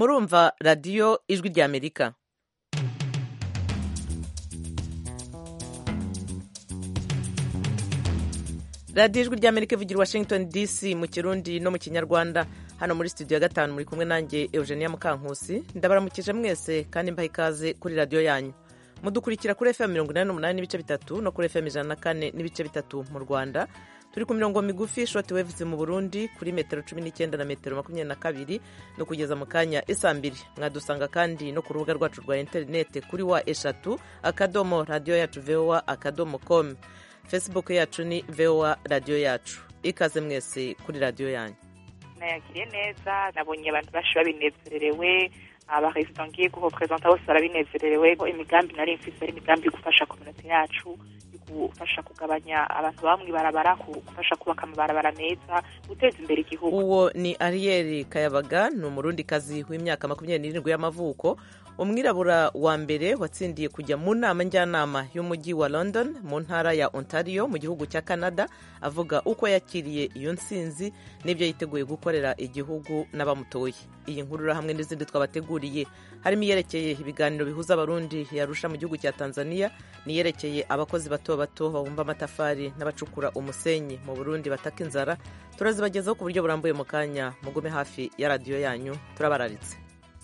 murumva radiyo ijwi ry'amerika radiyo ijwi ry'amerika ivugira washington dc mu kirundi no mu kinyarwanda hano muri studio ya gatanu muri kumwe nanjye eugenia mukankusi ndabaramukije mwese kandi mbaha ikaze kuri radiyo yanyu mudukurikira kuri fm mirongo inani n'umunani n'ibice bitatu no kuri fm ijana na kane n'ibice bitatu mu rwanda turi ku mirongo migufi shoti wevuze mu burundi kuri metero cumi n'icyenda na metero makumyabiri na kabiri no kugeza mu kanya isa mbiri mwadusanga kandi no ku rubuga rwacu rwa interinete kuri wa eshatu akadomo radiyo yacu voa akadomo com facebook yacu ni voa radiyo yacu ikaze mwese kuri radiyo yanyu nayakiriye neza nabonye abantu benshi babinezererewe abaresita ngiye guhoperezanta bose barabinezererewe imigambi nari mfise ari imigambi yo gufasha kominota yacu gufasha kugabanya abantu bamwe barabara gufasha kubaka amabarabara meza guteza imbere igihugu uwo ni ariyeri kayabaga ni umurundikazi w'imyaka makumyabiri n'irindwi y'amavuko umwirabura wa mbere watsindiye kujya mu nama njyanama y'umujyi wa london mu ntara ya ontario mu gihugu cya canada avuga uko yakiriye iyo nsinzi n'ibyo yiteguye gukorera igihugu n'abamutoye iyi nkuru hamwe n'izindi twabateguriye harimo iyerekeye ibiganiro bihuza abarundi yarusha mu gihugu cya tanzania n'iyerekeye abakozi bato bato babumba amatafari n'abacukura umusenyi mu burundi bataka inzara turazibagezaho ku buryo burambuye mu kanya mugume hafi ya radiyo yanyu turabararitse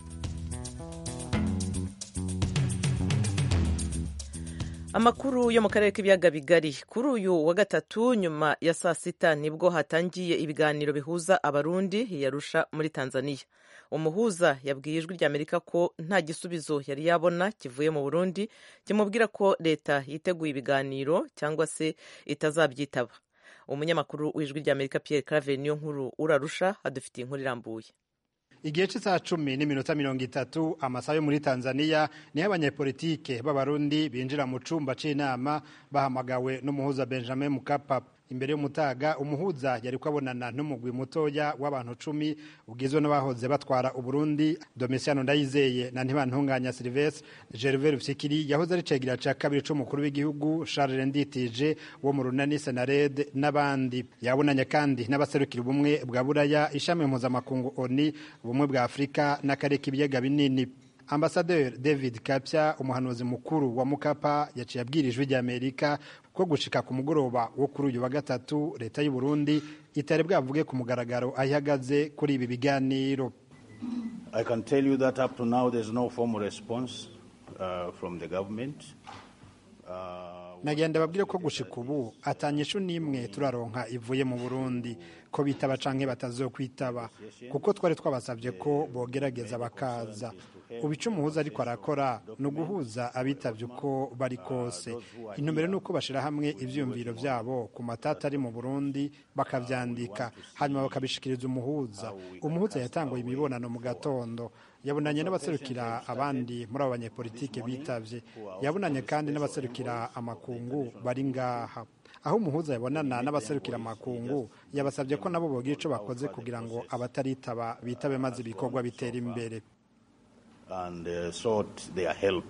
amakuru yo mu karere k'ibiyaga bigari kuri uyu wa gatatu nyuma ya saa sita nibwo hatangiye ibiganiro bihuza abarundi yarusha muri tanzania umuhuza yabwiye ijwi ry'amerika ko nta gisubizo yari yabona kivuye mu burundi kimubwira ko leta yiteguye ibiganiro cyangwa se itazabyitaba umunyamakuru w'ijwi ry'amerika pierre claver niyo nkuru urarusha adufitiye inkuru irambuye igihe cy'isaha cumi n'iminota mirongo itatu amasaha yo muri tanzania niho abanyepolitike b'abarundi binjira mu cumba c'inama bahamagawe n'umuhuza benjamin mukapa imbere y'umutaga umuhuza yari kubonana n'umugwi mutoya w'abantu cumi ugizwe n'abahoze batwara uburundi domisiano ndayizeye na ntibantunganya silvestre gervais rufyikiri yahoze ari cegira ca kabiri c'umukuru w'igihugu charles nditije wo mu runani senared n'abandi yabonanye kandi n'abaserukira ubumwe bwa buraya ishami mpuzamakungu oni ubumwe bwa afurika n'akarere k'ibiyaga binini ambasaderi david kapya umuhanuzi mukuru wa mukapa yaciye abwira ijwi ry'amerika ko gushika ku mugoroba wo kuri uyu wa gatatu leta y'u burundi itari bwavuge ku mugaragaro aho ihagaze kuri ibi biganiro i can tell you that up to now there's no formal response uh, from the government uh, nagenda babwire ko gushika ubu atanyishu n'imwe turaronka ivuye mu burundi ko bitaba canke batazokwitaba kuko twari twabasabye ko bogerageza bakaza ubu ico umuhuza ariko arakora ni uguhuza abitavye uko bari kose intumbero ni uko bashira hamwe ivyiyumviro vyabo ku matata ari mu burundi bakavyandika hanyuma bakabishikiriza umuhuza umuhuza yatanguye imibonano mu gatondo yabonanye n'abaserukira abandi muri abo banyepolitike bitavye yabonanye kandi n'abaserukira amakungu bari ngaha aho umuhuza yabonana n'abaserukira amakungu yabasabye ko nabo bogira ico bakoze kugira ngo abataritaba bitabe maze ibikorwa bitera imbere and uh, sought their help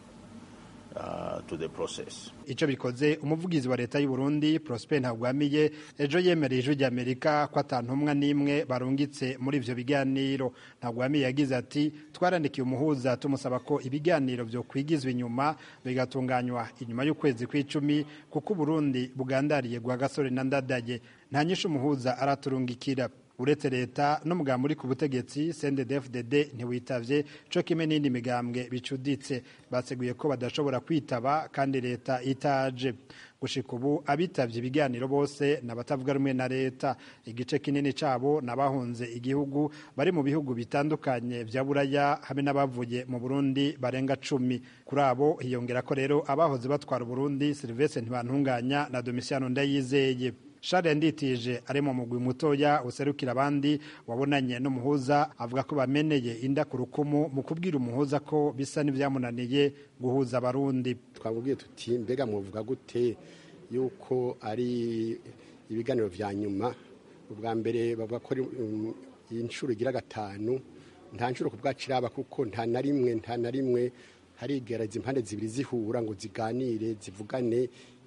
uh, to the process. ico bikoze umuvugizi wa leta y'u Burundi Prosper Ntagwamiye ejo yemereye ijwi ry'Amerika ko atantumwa n'imwe barungitse muri ivyo biganiro Ntagwamiye yagize ati twarandikiye umuhuza tumusaba ko ibiganiro vyo kwigizwa inyuma bigatunganywa inyuma y'ukwezi kw'icumi kuko Burundi bugandariye gwa gasore na ndadaye nta nyishu umuhuza araturungikira uretse leta n'umugambwe uri ku butegetsi CNDD-FDD ntiwitavye co kimwe n'indi migambwe bicuditse baseguye ko badashobora kwitaba kandi leta itaje gushika ubu abitavye ibiganiro bose n'abatavuga rumwe na leta igice kinini cabo n'abahunze igihugu bari mu bihugu bitandukanye vya buraya hamwe n'abavuye mu burundi barenga cumi kuri abo hiyongera ko rero abahoze batwara uburundi silvestre ntibantunganya na domisiano ndayizeye Charles Nditije ari mu mugwi mutoya userukira abandi wabonanye n'umuhuza avuga ko bameneye inda ku rukumu mu kubwira umuhuza ko bisa n'ivyamunaniye guhuza abarundi twamubwiye tuti mbega muvuga gute yuko ari ibiganiro vya nyuma ubwa mbere bavuga ko iyi nshuro igira gatanu nta nshuro ku bwacu iraba kuko nta na rimwe nta na rimwe harigereza impande zibiri zihura ngo ziganire zivugane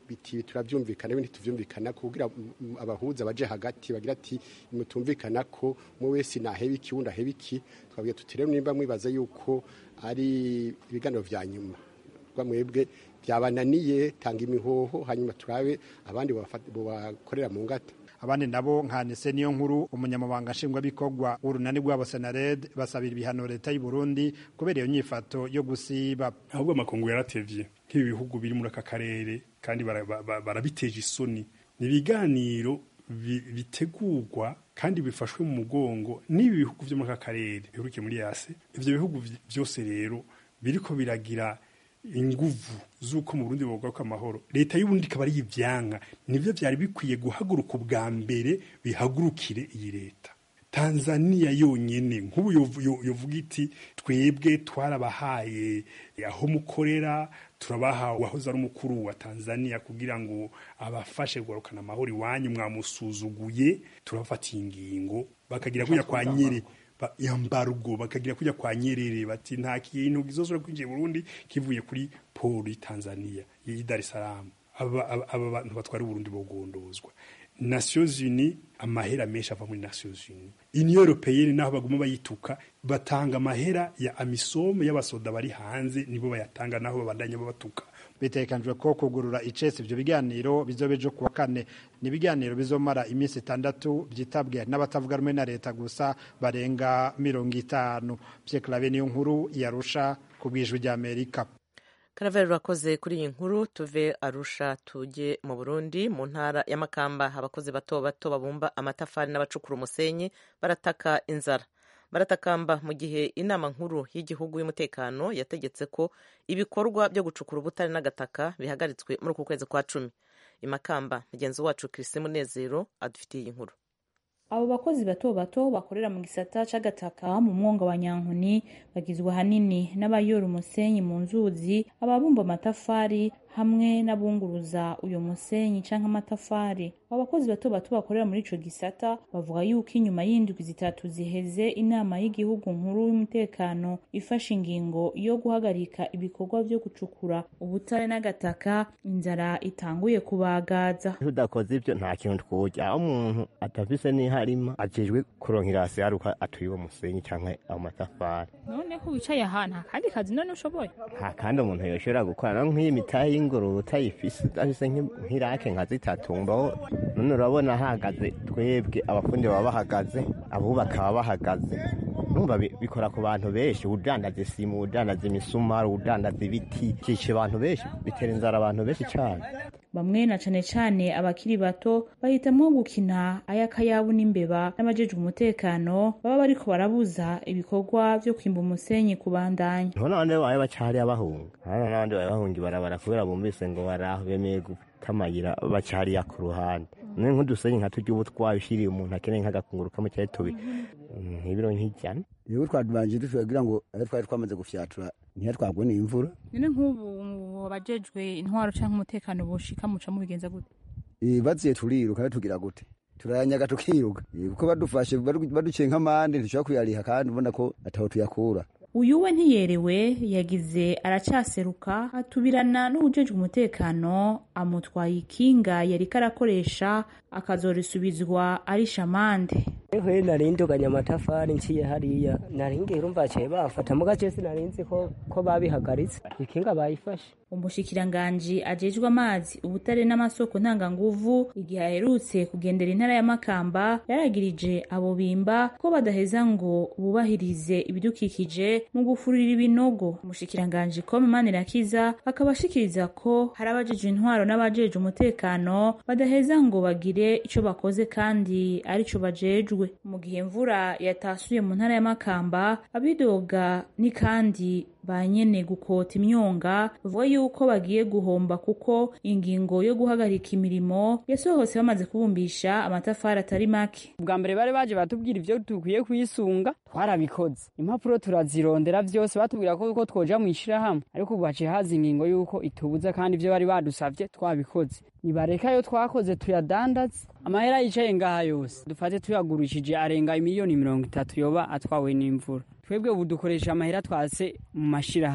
biti turavyumvikana ibindi tuvyumvikana kugira mm, abahuza baje hagati bagira ati mutumvikana ko mu wese naheba iki wundi aheba iki twabwiye tuti rero nimba mwibaza yuko ari ibiganiro vya nyuma rwa mwebwe byabananiye tanga imihoho hanyuma turabe abandi bobafata- bobakorera mu ngata abandi nabo nka nese niyo nkuru umunyamabanga nshingwabikorwa w'urunani rwabo senared basabira ibihano leta y'u Burundi kubera iyo nyifato yo gusiba ahubwo amakungu yaratevye nk'ibi bihugu biri muri aka karere kandi bara- ba- ba- barabiteje isoni ni ibiganiro bi- bitegurwa kandi bifashwe mu mugongo n'ibi bihugu vyo muri aka karere biherukiye muri yase ivyo bihugu vy- vyose rero biriko biragira inguvu z'uko mu Burundi bogaruka amahoro leta y'uburundi ikaba ari ivyanka nivyo vyari bikwiye guhaguruka ubwa mbere bihagurukire iyi leta tanzania yonyene nk'ubu yovu- yo- yovuga iti twebwe twarabahaye aho mukorera turabaha uwahoze ari umukuru wa tanzania kugira ngo abafashe kugarukana amahoro iwanyu mwamusuzuguye turabafatiye ingingo bakagira kuya kwa nyere ba- yambargo bakagira kujya kwa nyerere bati nta kintu gizosura kwinjiye i Burundi kivuye kuri poli Tanzania yi Dar es Salaam aba aba- aba bantu batwara Burundi bogondozwa Nations Unies amahera menshi ava muri Nations Unies Union Européenne naho baguma bayituka batanga amahera ya amisom y'abasoda bari hanze nibo bayatanga naho babandanya babatuka bitekanijwe ko kugurura icese ivyo biganiro bizobe ejo kuwa kane ni ibiganiro bizomara iminsi itandatu vyitabwe n'abatavuga rumwe na leta gusa barenga mirongo itanu Pierre Claver niyo nkuru yarusha ku bwijwi rya Amerika karaveri urakoze kuri iyi nkuru tuve arusha tujye mu burundi mu ntara y'amakamba abakozi bato bato babumba amatafari n'abacukura umusenyi barataka inzara baratakamba mu gihe inama nkuru y'igihugu y'umutekano yategetse ko ibikorwa byo gucukura ubutare n'agataka bihagaritswe muri uku kwezi kwa cumi imakamba mugenzi wacu Christine Munezero adufitiye iyi nkuru abo bakozi bato bato bakorera mu gisata c'agataka mu mwonga wa nyankuni bagizwe ahanini n'abayora umusenyi mu nzuzi ababumba amatafari hamwe n'abunguruza uyo musenyi canke amatafari abo bakozi bato bato bakorera muri ico gisata bavuga yuko inyuma y'indwi zitatu ziheze inama y'igihugu nkuru y'umutekano ifashe ingingo yo guhagarika ibikorwa vyo gucukura ubutare n'agataka inzara itanguye kubagaza tudakoze ibyo nta kintu twurya aho umuntu atafise n'iharima ajejwe kuronkera hasi haruka atuye uwo musenyi canke ayo matafari noneho wicaye ahantu nta kandi kazi none ushoboye nta kandi umuntu yoshobora gukora no nk'iyi mitahe y'ingurube utayifise udafise nk'i- nk'irake nka zitatu mbaho none urabona hahagaze twebwe abafundi baba bahagaze abubaka baba bahagaze numva bi- bikora ku bantu benshi udandaza isimu udandaza imisumari udandaza ibiti vyica abantu benshi bitera inzara abantu benshi cane bamwe na cane cane abakiri bato bahitamwo gukina ay'akayabu n'imbeba n'abajejwe umutekano baba bariko barabuza ibikorwa vyo kwimba umusenyi kubandanya none abandi babaye bacariya bahunga hano n'abandi babaye bahunga ibarabara kubera bumvise ngo baraho bemeye gutamayira bacariya ku ruhande none nk'udusenyi nka turya ubu twabishiriye umuntu akeneye nk'agakunguru kamwe cyari tubi nk'ibiro nk'ijana rero twadubanje dushoboye ngo ayo twari twamaze gufyatura ntiyatwagwe n'imvura none nk'ubu abajejwe intwaro canke umutekano boshika muca mubigenza gute Eh, baziye turiruka rero tugira gute turayanyaga tukiruka Eh, kuko badufashe badu- baduciye nk'amande ntushobora kuyariha kandi ubona ko ataho tuyakura uyu we ntiyerewe yagize aracaseruka atubirana n'uwujejwe umutekano amutwaye ikinga yariko arakoresha akazorisubizwa ari shamande Nk'iyo narinduganya amatafari nciye hariya naringiye urumva baciye bafata mu gace sinarinzi ko ko babihagaritse ikinga bayifashe umushikiranganji ajejwe amazi ubutare n'amasoko ntanganguvu igihe aherutse kugendera intara ya makamba yaragirije abo bimba ko badaheza ngo bubahirize ibidukikije mu gufurira ibinogo umushikiranganji kome manirakiza akaba ashikiriza ko hari abajejwe intwaro n'abajejwe umutekano badaheza ngo bagire ico bakoze kandi arico bajejwe mu gihe imvura yatasuye mu ntara ya makamba abidoga ni kandi ba nyene gukota imyonga bavuga yuko bagiye guhomba kuko ingingo yo guhagarika imirimo yasohotse bamaze kubumbisha amatafari atari make ubwa mbere bari baje batubwira ivyo dukwiye kwisunga twarabikoze impapuro turazirondera vyose batubwira ko ko twoja mu ishirahamwe ariko ubu haciye haza ingingo yuko itubuza kandi ivyo bari badusavye twabikoze nibareka yo twakoze tuyadandaze amahera yicaye ngaha yose dufate tuyagurishije arenga imiliyoni mirongo itatu yoba atwawe n'imvura twebwe ubu dukoresha amahera twase mu mashirahamwe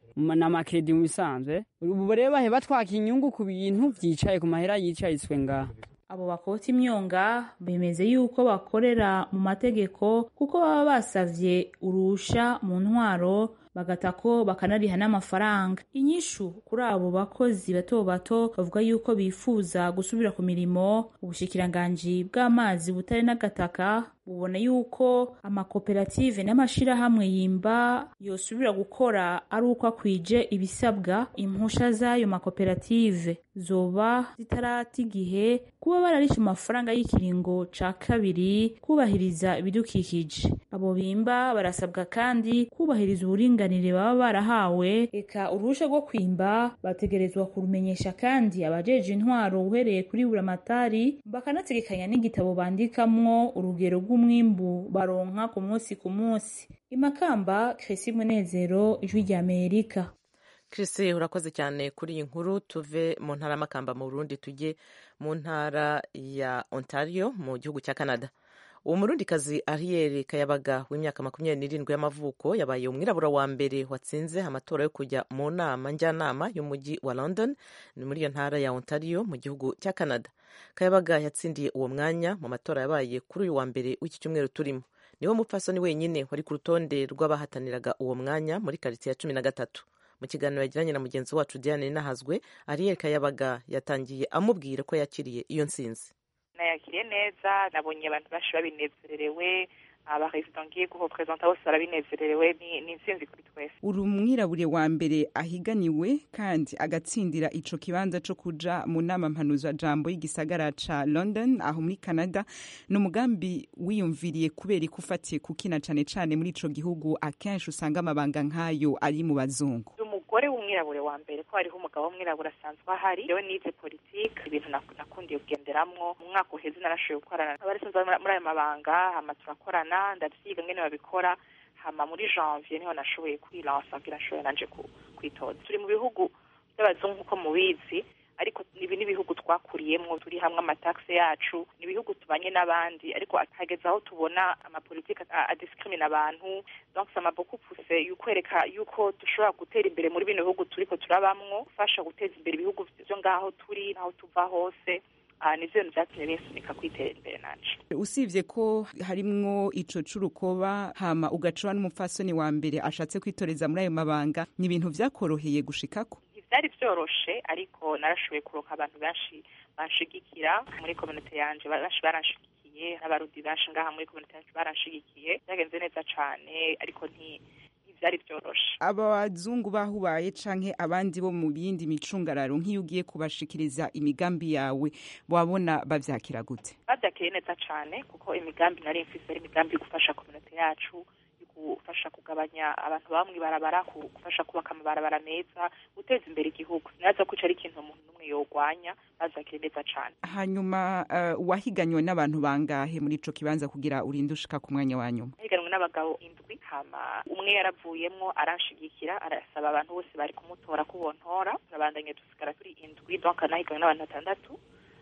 n'amakredi mu bisanzwe ubu rero bahe batwaka inyungu ku bintu vyicaye ku mahera yicayitswe ngaha abo bakota imyonga bemeze yuko bakorera mu mategeko kuko baba basavye urusha mu ntwaro bagata ko bakanariha n'amafaranga inyishu kuri abo bakozi bato bato bavuga yuko bifuza gusubira ku mirimo ubushikiranganji bw'amazi butare n'agataka bubona yuko amakoperative n'amashirahamwe yimba yosubira gukora ari uko akwije ibisabwa impusha z'ayo makoperative zoba zitarata igihe kuba bararisha amafaranga y'ikiringo ca kabiri kubahiriza ibidukikije abo bimba barasabwa kandi kubahiriza uburinganire baba barahawe eka uruhusha rwo kwimba bategerezwa kurumenyesha kandi abajeje intwaro uhereye kuri buramatari bakanategekanya n'igitabo bandikamwo urugero rw'umwimbu baronka ku munsi ku munsi imakamba kresi munezero ijwi rya amerika Chris urakoze cyane kuri iyi nkuru tuve mu ntara y'amakamba mu Burundi tujye mu ntara ya Ontario mu gihugu cya Canada uwo murundikazi Ariel Kayabaga w'imyaka makumyabiri n'irindwi y'amavuko yabaye umwirabura wa mbere watsinze amatora yo kujya mu nama njyanama y'umujyi wa London ni muri iyo ntara ya Ontario mu gihugu cya Canada Kayabaga yatsindiye uwo mwanya mu matora yabaye kuri uyu wa mbere w'iki cyumweru turimo niwe mupfasoni wenyine wari ku rutonde rw'abahataniraga uwo mwanya muri karitsiye ya cumi na gatatu mu kiganiro yagiranye na mugenzi wacu Diane Nahazwe Ariel Kayabaga yatangiye amubwira ko yakiriye iyo nsinzi nayakiriye neza nabonye abantu benshi babinezererewe abaresida ngiye guhoperezanta bose barabinezererewe ni intsinzi kuri twese uri umwirabure wa mbere ahiganiwe kandi agatsindira ico kibanza co kuja mu nama mpanuzajambo y'igisagara ca london aho muri canada ni umugambi wiyumviriye kubera ko ufatiye kukina cane cane muri ico gihugu akenshi usanga amabanga nk'ayo ari mu bazungu umugore w'umwirabure wa mbere ko hariho umugabo w'umwirabure asanzwe ahari yewe nize politike ibintu nakundiye kugenderamwo mu mwaka uheze narashoboye gukorana n'abarisanzwe muri ayo mabanga hama turakorana ndavyiga ngene babikora hama muri janvier niho nashoboye kwilansa kugira nshoboye nanje kwitoza turi mu bihugu by'abazungu nk'uko mubizi ariko ibi ni ibihugu twakuriyemwo turi hamwe amatakse yacu ni ibihugu tubanye n'abandi ariko hageze aho tubona amapolitike adiskrimina abantu donc ça m'a beaucoup poussé yukwereka yuko dushobora gutera imbere muri bino bihugu turiko turabamwo gufasha guteza imbere ibihugu vyo ngaho turi naho tuva hose nivyo bintu vyatumye binsunika kwitera imbere nanje usibye ko harimwo ico c'urukoba hama ugacura n'umupfasoni wa mbere ashatse kwitoreza muri ayo mabanga ni ibintu vyakoroheye gushikako byari byoroshe ariko narashoboye kuroka abantu benshi banshigikira muri kominite yanje benshi baranshigikiye n'abarudi benshi ngaha muri kominite yanje baranshigikiye byagenze neza cane ariko nti byari byoroshe abazungu bahubaye canke abandi bo mu yindi micungararo nk'iyo ugiye kubashikiriza imigambi yawe wabona bavyakira gute bavyakiriye neza cane kuko imigambi nari mfise ari imigambi yo gufasha kominite yacu gufasha kugabanya abantu bamwe barabara gufasha kubaka amabarabara meza guteza imbere igihugu sinaza ko ari ikintu umuntu n'umwe yogwanya bazakire neza cane hanyuma uh, wahiganywe n'abantu bangahe muri ico kibanza kugira urinde ushika ku mwanya wa nyuma higanwe n'abagabo indwi hama umwe yaravuyemwo aranshigikira arasaba abantu bose bari kumutora ko bontora turabandanye dusigara turi indwi donc nahiganwe n'abantu batandatu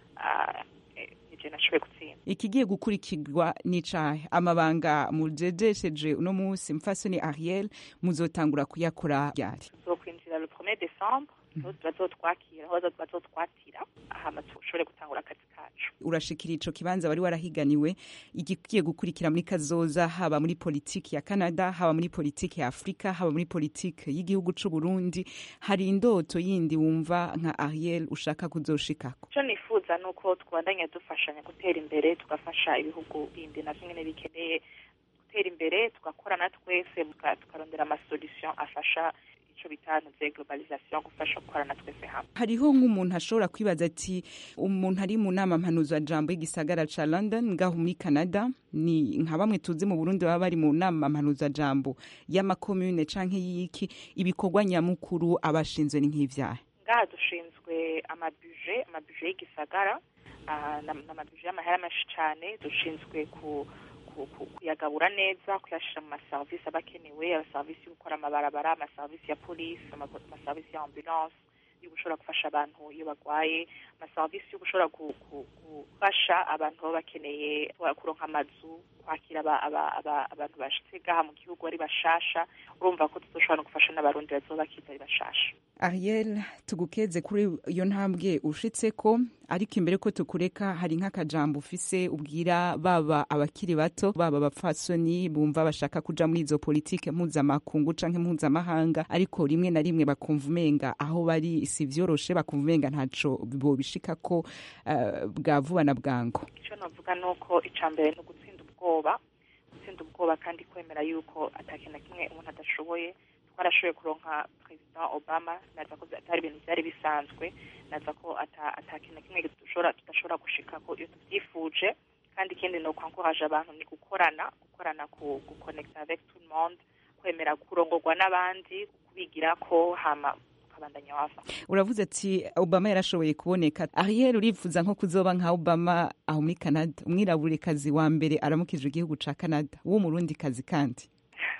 uh, je nashoboye gutsinda ikigiye gukurikirwa n'icahe amabanga mujejesheje uno munsi mfasoni ariel muzotangura kuyakora ryari tuzokwinjira le premier décembre niho bazotwakira aho bazotwatira hama tushobore gutangura akazi kacu urashikira ico kibanza wari warahiganiwe igiye gukurikira muri kazoza haba muri politiki ya canada haba muri politiki ya afurika haba muri politiki y'igihugu c'u burundi hari indoto yindi wumva nka ariel ushaka kuzoshikako ico nifuza nuko twabandanya dufashanya gutera imbere tugafasha ibihugu bindi navyo nyene bikeneye gutera imbere tugakorana twese tukarondera amasolution afasha ico bitantuze globalisation gufasha gukorana twese hamwe hariho nk'umuntu ashobora kwibaza ati umuntu ari mu nama mpanuzajambo y'igisagara ca london ngaho muri canada ni nka bamwe tuzi mu burundi baba bari mu nama mpanuzajambo y'amakomune canke y'iki ibikorwa nyamukuru abashinzwe ni nk'ivyahe ngaha dushinzwe amabuje amabuje y'igisagara n'amabuje y'amahera menshi cane dushinzwe ku kuyagabura neza kuyashira mu maserivisi aba akenewe amaserivisi yo gukora amabarabara amaserivisi ya polisi amaserivisi ya ambulance yo gushobora gufasha abantu iyo barwaye amaserivisi yo gushobora gu- gu- gufasha abantu baba bakeneye kuronka amazu kwakira aba- aba- aba- abantu bashitse gaha mu gihugu ari bashasha urumva ko tuzoshobora no gufasha n'abarundi bazoba bakiza ari bashasha ariel tugukeze kuri iyo ntambwe ushitse ko ariko imbere ko tukureka hari nk'akajambo ufise ubwira baba abakiri bato baba abapfasoni bumva bashaka kuja muri izo politike mpuzamakungu canke mpuzamahanga ariko rimwe na rimwe bakumva umenga aho bari si vyoroshe bakumva umenga ntaco bobishikako uh, bwa vuba na bwango icyo navuga ni uko icya mbere ni ugutsinda ubwoba gutsinda ubwoba kandi kwemera yuko atakintu na kimwe umuntu adashoboye twarashoboye kuronka perezida obama naza ko atari ibintu byari bisanzwe naza ko ata- atakintu na kimwe dushobora tudashobora gushika ko iyo tubyifuje kandi ikindi ni ukwankuraje abantu ni gukorana gukorana ku gukonekita avec tout le monde kwemera kurongorwa n'abandi kubigira ko hama ukabandanya wava uravuze ati obama yarashoboye kuboneka ariel urifuza nko kuzoba nka obama aho muri canada umwiraburekazi wa mbere aramukije igihugu ca canada w'umurundi kazi kandi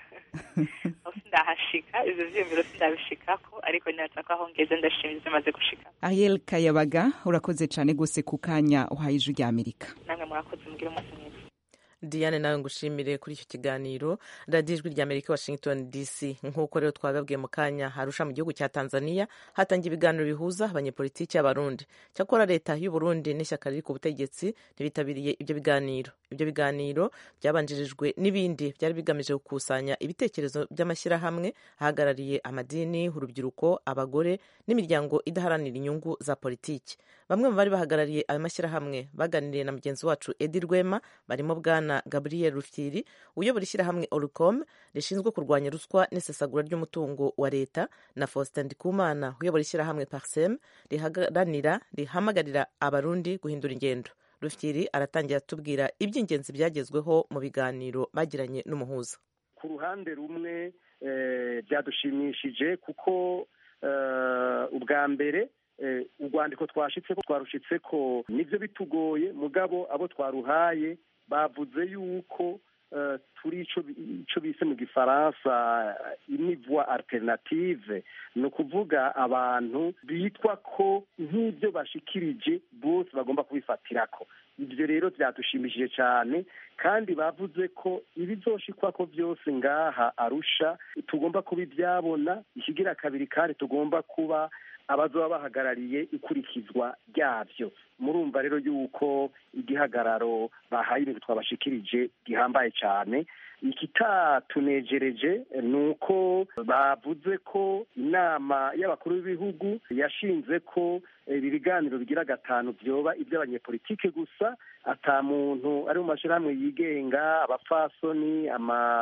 aho sindahashika ivyo vyiyumviro sindabishikako ariko niraza ko aho ngeze ndashimye ivyo maze gushika ariel kayabaga urakoze cane gose ku kanya uhaye ijwi rya amerika namwe murakoze mugire umunsi mwiza diane nawe ngushimire kuri icyo kiganiro radiyo ijwi rya amerika washington dc nk'uko rero twababwiye mu kanya harusha mu gihugu cya tanzania hatangiye ibiganiro bihuza abanyepolitiki y'abarundi cyakora leta y'u Burundi n'ishyaka riri ku butegetsi ntibitabiriye ibyo biganiro ibyo biganiro byabanjirijwe n'ibindi byari bigamije gukusanya ibitekerezo by'amashyirahamwe ahagarariye amadini urubyiruko abagore n'imiryango idaharanira inyungu za politiki bamwe mu bari bahagarariye ayo mashyirahamwe baganiriye na mugenzi wacu edi rwema barimo bwana gabriel rufyiri uyobora ishyirahamwe oricom rishinzwe kurwanya ruswa n'isesagura ry'umutungo wa leta na faustin ndikumana uyobora ishyirahamwe parsem riharanira rihamagarira abarundi guhindura ingendo rufyiri aratangira atubwira iby'ingenzi byagezweho mu biganiro bagiranye n'umuhuza ku ruhande rumwe eh, byadushimishije kuko eh, ubwa mbere eh, urwandiko twashitse ko twarushitse ko nivyo bitugoye mugabo abo twaruhaye bavuze yuko eh, turi ico bi- ico bise mu gifaransa inivoi alternative ni ukuvuga abantu bitwa ko nk'ibyo bashikirije bose bagomba kubifatirako ibyo rero byadushimishije cyane kandi bavuze ko ibizoshikwa ko byose ngaha arusha tugomba kuba ibyabona ikigira kabiri kandi tugomba kuba abazoba bahagarariye ikurikizwa ryabyo murumva rero yuko igihagararo bahaye ibintu twabashikirije gihambaye cyane ikitatunejereje ni uko bavuze ko inama y'abakuru b'ibihugu yashinze ko ibi biganiro bigira gatanu byoba iby'abanyepolitike gusa ata muntu ari mu mashyirahamwe yigenga abapfasoni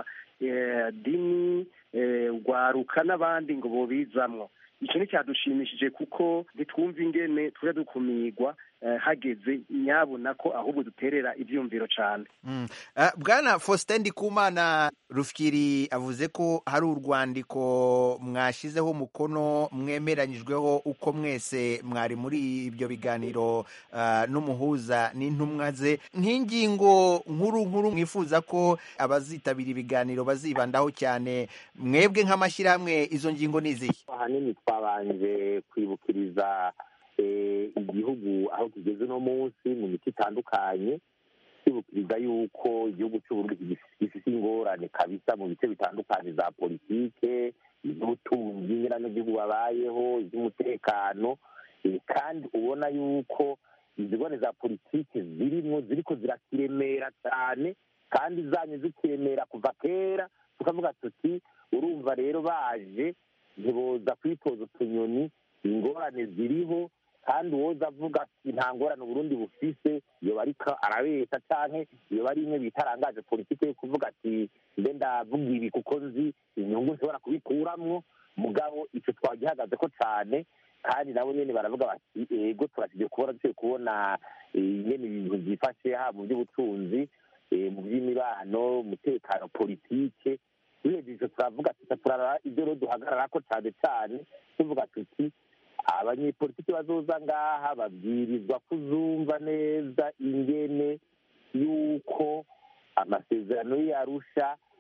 amadini urwaruka n'abandi ngo bobizamwo icyo ni cyadushimishije kuko ntitwumve ingene tujya dukumirwa eh, hageze nyabona ko ahubwo duterera ibyumviro cyane Mm. Ah, bwana faustin ndikumana rufyiri avuze ko hari urwandiko mwashyizeho umukono mwemeranyijweho uko mwese mwari muri ibyo biganiro ah, n'umuhuza n'intumwa ze nk'ingingo nkuru nkuru mwifuza ko abazitabira ibiganiro bazibandaho cyane mwebwe nk'amashyirahamwe izo ngingo ni izihe ahanini twabanje kwibukiriza eh, igihugu aho kigeze uno munsi mu miti itandukanye twibukiriza yuko igihugu cy'uburundi gifite ingorane kabisa mu bice bitandukanye za politike iz'ubutunzi nyiranagihugu babayeho iz'umutekano eh, kandi ubona yuko izi ngorane za politike zirimo ziriko zirakiremera cyane kandi zanye zikiremera kuva kera tukavuga tuti urumva rero baje ntiboza kwitoza utunyoni ingorane ziriho kandi uwoza avuga ati nta ngorane uburundi bufise iyo ariko arabeshya canke iyo ari imwe bitarangaje politike yo kuvuga ati mbe ndavuga ibi kuko nzi inyungu nshobora kubikuramwo mugabo ico twagihagaze ko cane kandi nabo nyene baravuga bati ego turashije kubona dushobye kubona eh, nyene ibintu vyifashe haba mu by'ubutunzi eh, mu by'imibano umutekano politike duhejeje ico turavuga tuca turaraba ibyo rero duhagararako cane cane tuvuga tuti abanyepolitiki bazoza ngaha babwirizwa kuzumva neza ingene yuko amasezerano y'arusha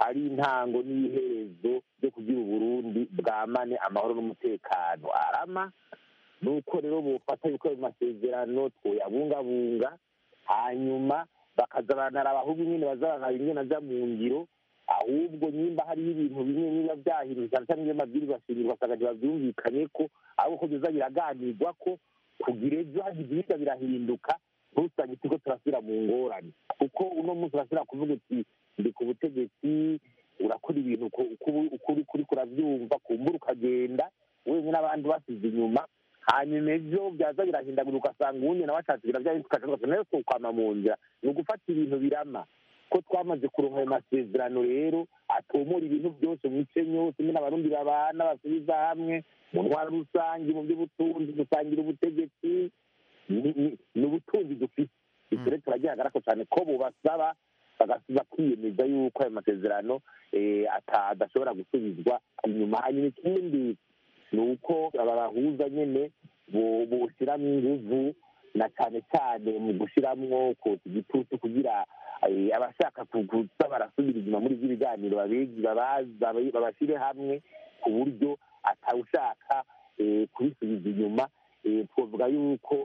ari intango n'iherezo ryo kugira uburundi bwamane amahoro n'umutekano arama nuko rero bufata yuko ayo masezerano twoyabungabunga hanyuma bakaza baranaraba ahubwo nyine bazabaraba ingene aja mu ngiro ahubwo nyimba hariho ibintu bimwe biba byahindutse cyane cyane iyo mabwiriza ashingirwa asanga ntibavyumvikanye ko ahubwo ko biza biraganirwa ko kugira ejo hagize ibirya birahinduka ntusange turiko turasubira mu ngorane kuko uno munsi urasubira kuvuga uti ndi ku butegetsi urakora ibintu uko uri kuri kuravyumva kumbura ukagenda wenyine n'abandi basize inyuma hanyuma ejo byaza birahindagura ugasanga uwundi nawe ashatse biravyahindutse ukaca nayo twokwama mu nzira ni ugufata ibintu birama ko twamaze kuronka ayo masezerano rero atomora ibintu byose mu mice yose nyine abarundi babana basubiza hamwe mu ntwara rusange mu by'ubutunzi dusangira ubutegetsi ni ubutunzi dufite icyo rero turagihagarako cyane ko bubasaba bagasubiza kwiyemeza yuko ayo masezerano adashobora gusubizwa inyuma hanyuma ikindi ni uko aba bahuza nyine bushyiramo inguvu na cyane cyane mu gushyiramo kotsa igitutu kugira abashaka kuza barasubira inyuma muri ibyo biganiro babashyire hamwe ku buryo atawushaka kubisubiza inyuma twavuga yuko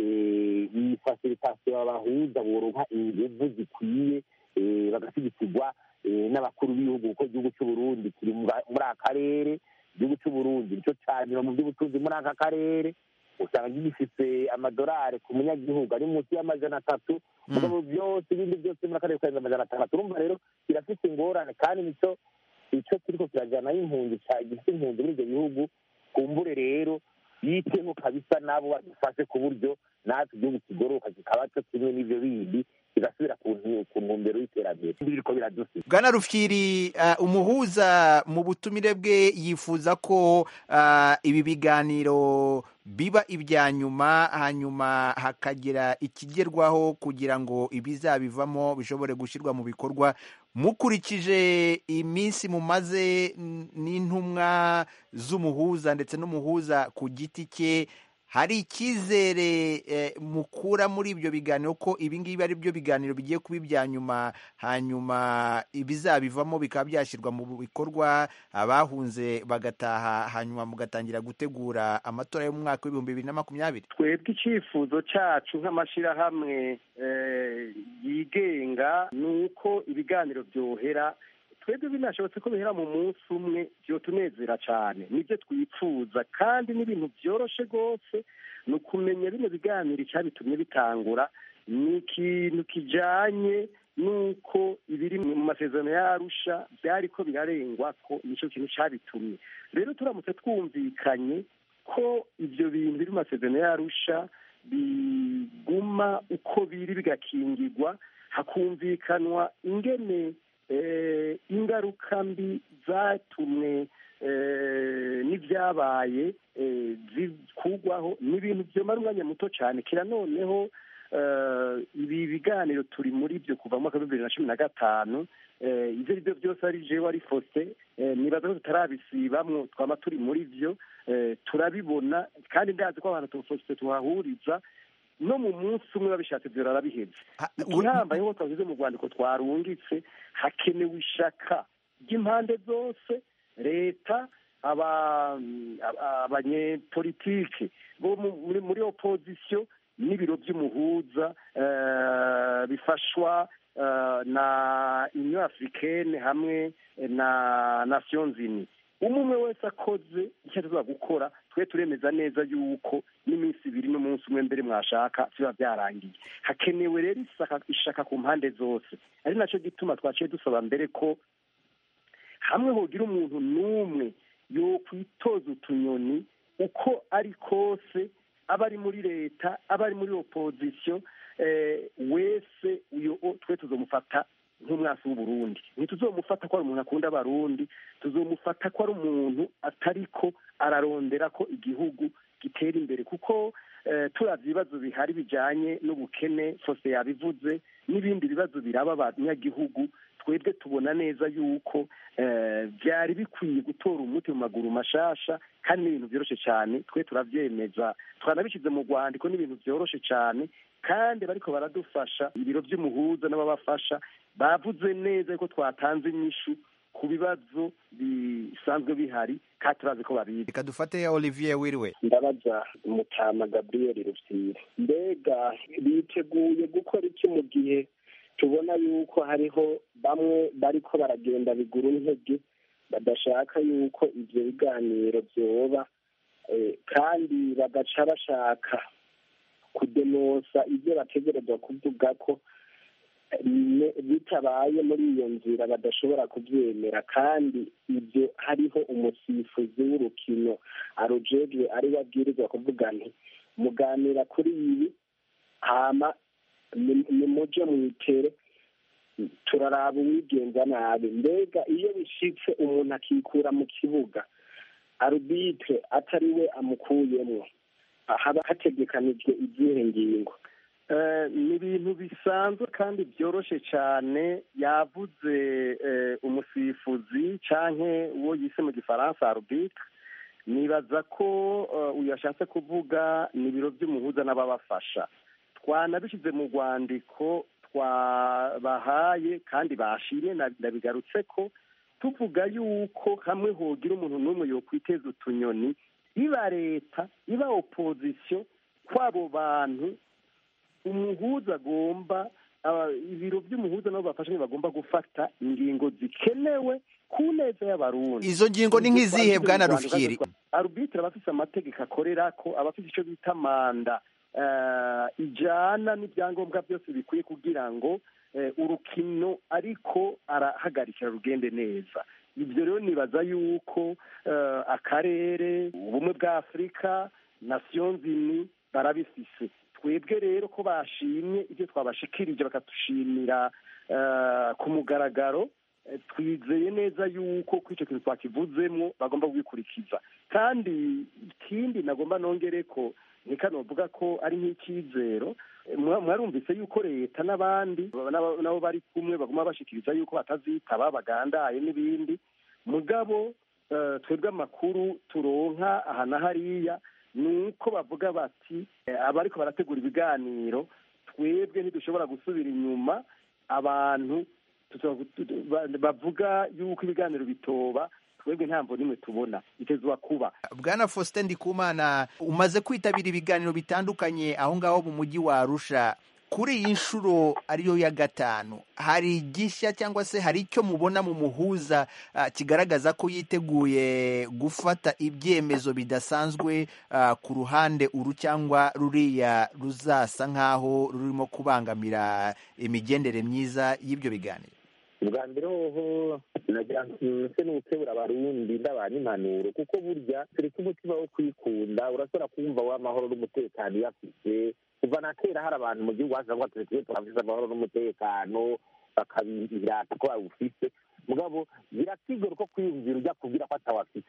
iyi fasilitasiyo babahuza boronka inguvu zikwiye bagashyigikirwa n'abakuru b'ibihugu kuko igihugu cy'uburundi kiri muri aka karere igihugu cy'uburundi nicyo cyanyuma mu by'ubutunzi muri aka karere usanga gifite amadolari ku munyagihugu ari munsi y'amajana atatu mugabo byose ibindi byose muri akarere karenze amajana atandatu urumva rero kirafite ingorane kandi nicyo icyo turiko kirajyanaho impunzi gifite impunzi muri ibyo bihugu kumbure rero yiteho kabisa nabo badufashe ku buryo natwe igihugu kigoroka kikaba cyo kimwe n'ibyo bindi kigasubira ku ntumbero y'iterambere biriko biradusiga bwana rufyiri umuhuza mu butumire bwe yifuza ko ibi biganiro biba ibya nyuma hanyuma hakagira ikigerwaho kugira ngo ibizabivamo bishobore gushyirwa mu bikorwa mukurikije iminsi mumaze n'intumwa z'umuhuza ndetse n'umuhuza ku giti cye hari icyizere mukura muri ibyo biganiro ko ibi ngibi ari byo biganiro bigiye kuba ibya nyuma hanyuma ibizabivamo bikaba byashyirwa mu bikorwa abahunze bagataha hanyuma mugatangira gutegura amatora yo mu mwaka w'ibihumbi bibiri na makumyabiri twebwe icyifuzo cyacu nk'amashyirahamwe yigenga ni uko ibiganiro byohera twebwe binashobotse ko bihera mu munsi umwe byotunezera cyane nibyo twifuza kandi n'ibintu byoroshe rwose ni ukumenya bino biganiro icyabitumye bitangura ni ikintu kijyanye n'uko ibiri mu masezerano y'arusha byari ko birarengwa ko nicyo kintu cyabitumye rero turamutse twumvikanye ko ibyo bintu biri mu masezerano y'arusha biguma uko biri bigakingirwa hakumvikanwa ingene ingaruka mbi zatumwe n'ibyabaye zikugwaho ni ibintu byomara umwanya muto cyane kira noneho ibi biganiro turi muri byo kuva mu mwaka w'ibihumbi bibiri na cumi na gatanu ibyo ari byo byose ari jewe ari fose nibaza ko tutarabisibamwo twaba turi muri byo turabibona kandi ndazi ko abantu tufose tuhahuriza no mu munsi umwe babishatse byo rarabiheze igihambaye nk'uko twavuze mu rwandiko twarungitse hakenewe ishaka ry'impande zose leta abanyepolitike bo muri opozisiyo n'ibiro by'umuhuza bifashwa na union africaine hamwe na nations unies umwe umwe wese akoze icyo tuza gukora twe turemeza neza yuko n'iminsi ibiri n'umunsi umwe mbere mwashaka biba byarangiye hakenewe rero ishaka ku mpande zose ari nacyo gituma twaciye dusaba mbere ko hamwe hogira umuntu n'umwe yo kwitoza utunyoni uko ari kose aba ari muri leta aba ari muri opozisiyo wese twe tuzamufata nk'umwasi w'uburundi ntituzomufata ko ari umuntu akunda abarundi tuzomufata ko ari umuntu atariko ararondera ko igihugu gitera imbere kuko turavye ibibazo bihari bijanye n'ubukene fose yabivuze n'ibindi bibazo biraba abanyagihugu twebwe tubona neza yuko byari bikwiye gutora umuti mu maguru mashasha kandi n'ibintu byoroshye cyane twe turabyemeza twanabishyize mu rwandiko n'ibintu byoroshye cyane kandi bariko baradufasha ibiro by'umuhuza n'ababafasha bavuze neza yuko twatanze inyishu ku bibazo bisanzwe bihari kandi turazi ko babizi reka dufate olivier wiriwe ndabaza mutama gabriel rufyiri mbega biteguye gukora iki mu gihe tubona yuko hariho bamwe bariko baragenda bigura intege badashaka yuko ivyo biganiro vyoba kandi bagaca bashaka kudenosa ibyo bategerezwa kuvuga ko bitabaye muri iyo nzira badashobora kubyemera kandi ibyo hariho umusifuzi w'urukino arujejwe ari we abwirizwa kuvuga nti muganira kuri ibi hama nimuje mwitere turaraba uwigenza nabi mbega iyo bishitse umuntu akikura mu kibuga arubitire atari we amukuyemo haba hategekanijwe izihe ngingo ni ibintu bisanzwe kandi byoroshye cyane yavuze umusifuzi cyangwa uwo yise mu gifaransa arubitire nibaza ko uyu yashatse kuvuga ni ibiro by'umuhuza n'ababafasha twanabishyize mu rwandiko twabahaye kandi bashimye ndabigarutse ko tuvuga yuko hamwe hogira umuntu n'umwe yokwiteza utunyoni iba leta iba opozisiyo kw'abo bantu umuhuza agomba ibiro by'umuhuza nabo bafashe bagomba gufata ingingo zikenewe ku neza y'abarundi izo ngingo ni nk'izihe bwana rufyiri arubitire aba afite amategeko akorera ko aba afite icyo bita manda ijyana n'ibyangombwa byose bikwiye kugira ngo urukino ariko arahagarikira rugende neza ibyo rero nibaza yuko akarere ubumwe bwa afurika nasiyo nzini barabifise twebwe rero ko bashimye ibyo twabashikirije bakadushimira ku mugaragaro twizeye neza yuko kuri icyo kintu twakivuzemo bagomba kubikurikiza kandi ikindi nagomba nongere ko ntikanovuga ko ari nk'icyizero mwarumvise yuko leta n'abandi nabo bari kumwe bagomba bashikiriza yuko batazitaba bagandaye n'ibindi mugabo twebwe amakuru turonka aha na hariya ni uko bavuga bati abariko barategura ibiganiro twebwe ntidushobora gusubira inyuma abantu bavuga yuko ibiganiro bitoba twebwe ntabwo nimwe tubona bitezwa kuba bwana faustin ndikumana umaze kwitabira ibiganiro bitandukanye aho ngaho mu mujyi wa arusha kuri iyi nshuro ariyo ya gatanu hari igishya cyangwa se hari icyo mubona mu muhuza kigaragaza ko yiteguye gufata ibyemezo bidasanzwe ku ruhande uru cyangwa ruriya ruzasa nk'aho rurimo kubangamira imigendere myiza y'ibyo biganiro ubwa mbere hoho nagira nse n'ubukebura abarundi ndabana impanuro kuko burya tureke umutima wo kwikunda urashobora kumva w'amahoro n'umutekano iyo afite kuva na kera hari abantu mu gihugu haza ngo tureke turafise amahoro n'umutekano bakabirata ko bawufise mugabo birakigora ko kwiyumvira ujya kubwira ko atawafise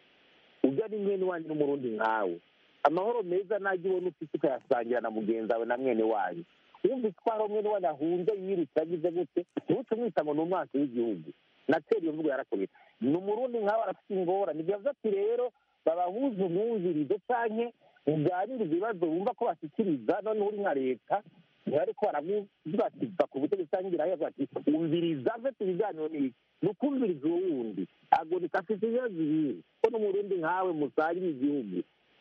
ujya ni mwene wanyu n'umurundi nkawe amahoro meza najya ubona ufite ukayasangira na mugenzi wawe na mwene wanyu wumvise ko hari umwe niwe yahunze yirutse agize gute ntuce umwita ngo ni umwansi w'igihugu natera iyo mvugo yarakomeye ni umurundi nkawe arafite ingorane byavuze ati rero babahuze umwumvirizo canke muganire ibibazo bumva ko bashyikiriza noneho uri nka leta ntibariko baravuga ati va ku butegetsi cyangwa imbere yavuga ati umviriza mve ibiganiro ni iki ni ukumviriza uwo wundi agonika afite ibibazo ibihe ko n'umurundi nkawe musangiye igihugu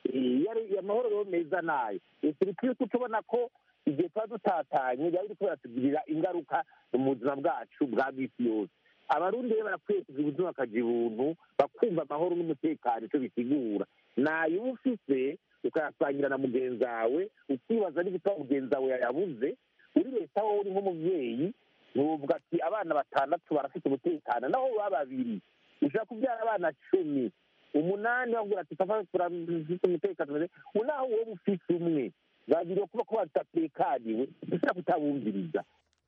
amahoro rero meza nayo turi kwiye tubona ko igihe tuba dutatanye byaba biri kubera tugirira ingaruka mu buzima bwacu bwa bw'isi yose abarundi rero barakwiye kugira ubuzima bakagira ubuntu bakumva amahoro n'umutekano icyo bisigura nayo uba ufise ukayasangira na mugenzi wawe ukibaza n'ibitabo mugenzi wawe yayabuze uri leta wowe uri nk'umubyeyi ntuvuga ati abana batandatu barafite umutekano naho baba babiri ushobora kubyara abana cumi umunani bavuga ati papa turafite umutekano unaho wowe ufise umwe babiri kuba ko badatekaniwe ushobora kutabumviriza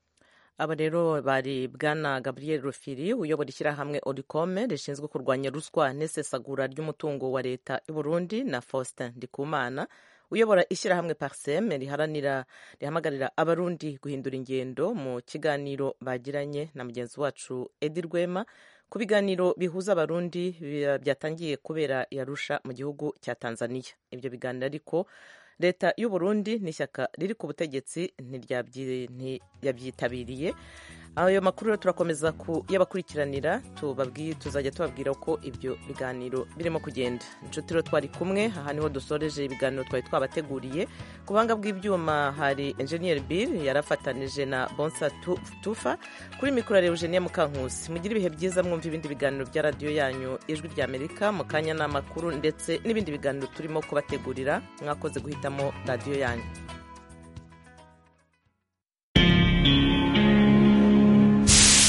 aba rero bari bwana gabriel rufiri uyobora ishyirahamwe oricome rishinzwe kurwanya ruswa n'isesagura ry'umutungo wa leta y'u Burundi na faustin ndikumana uyobora ishyirahamwe parsem riharanira rihamagarira abarundi guhindura ingendo mu kiganiro bagiranye na mugenzi wacu edi rwema ku biganiro bihuza abarundi byatangiye kubera yarusha mu gihugu cya tanzania ibyo biganiro ariko leta y'u Burundi n'ishyaka riri ku butegetsi ntiyabyitabiriye ayo makuru rero turakomeza kuyabakurikiranira tuzajya tubabwira uko ibyo biganiro birimo kugenda inshuti rero twari kumwe aha niho dusoreje ibiganiro twari twabateguriye ku buhanga bw'ibyuma hari enjeniyeri bill yarafatanije na bonsa tufa kuri mikoro ya eugenie mukankusi mugire ibihe byiza mwumva ibindi biganiro bya radiyo yanyu ijwi ry'amerika mu kanya n'amakuru ndetse n'ibindi biganiro turimo kubategurira mwakoze guhitamo radiyo yanyu